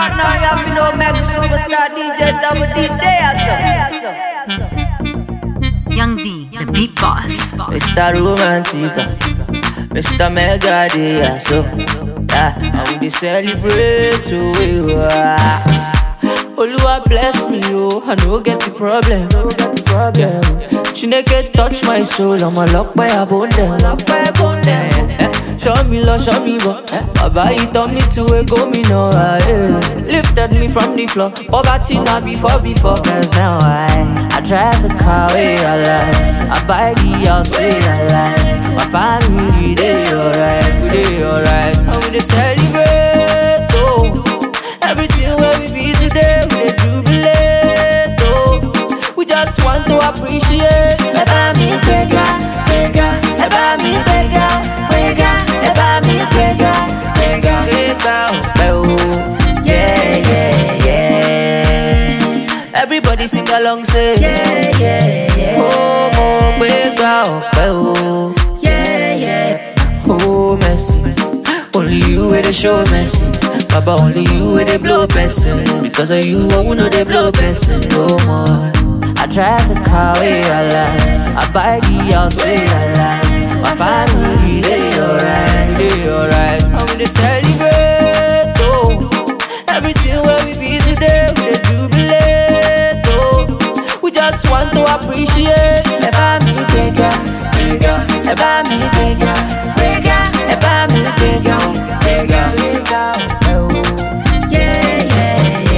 right now, you have to know Mega Superstar DJ Double D there, Young D, the beat boss. Mr. Romantica, Mr. Mega Dia, so yeah, and we dey celebrate who we are. Oluwa bless me, oh, I no get the problem, no get the problem. Chineke touch my soul, I'm a lock by a bone them, lock by a bone them. Eh, Show me love, show me what. Baba, he taught me to a go me no eh. Lifted me from the floor, poverty not before before. Cause now I, I drive the car way I like, I buy the house way I like. My family they alright, today alright. And we dey celebrate, oh. Everything where we be today, we dey jubilate, oh. We just want to appreciate. Ẹ bá mi gbéga, gbéga, ẹ bá mi gbéga, gbéga, ẹ bá mi gbéga, gbéga, gbéga ọpẹ́ o. Yeah, yeah, yeah. Everybody sing along say. Yeah, yeah, yeah. Oh, mo gbéga ọpẹ́ o. Yeah, yeah. Oh, mercy. Only you with the show mercy. Baba, only you with the blow person. Because of you, I will know they blow person no more. I drive the car way I like. I buy the house way I like. My family, they alright, they alright. I'm gonna celebrate, oh. Everything where we be today, we dey jubilate, oh. We just want to appreciate. Ẹ bá mi gbéga, gbéga, ẹ bá mi gbéga, gbéga, ẹ bá mi gbéga, gbéga, gbéga, ọpẹ́ o. Yeah, yeah,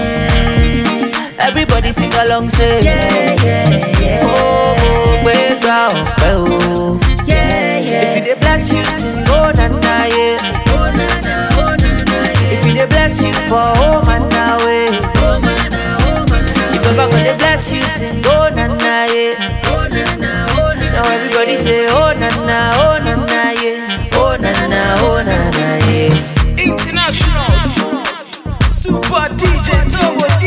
yeah. Everybody sing along, say. Yeah, yeah, yeah. Oh, mo gbéga ọpẹ́ o. Yeah, yeah. If you dey bless you, sing oh na na yeah. Oh na na, oh na na yeah. If you dey bless you for oh man na way. Oh man na, oh man na. If Baba go dey bless you, sing oh na na yeah. Oh na na, oh na na. Now everybody say oh na na, oh na na yeah. Oh na na, oh na na yeah. International Super DJ Turbo D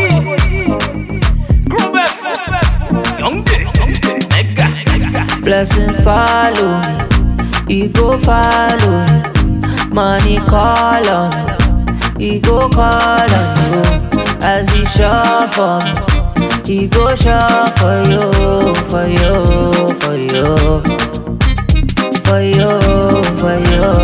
Group F Young D Young D Mega Mega Blessing follow me, he go follow me. Money call on me, he go call on you. As he sure for me, he go sure for you, for you, for you, for you, for you.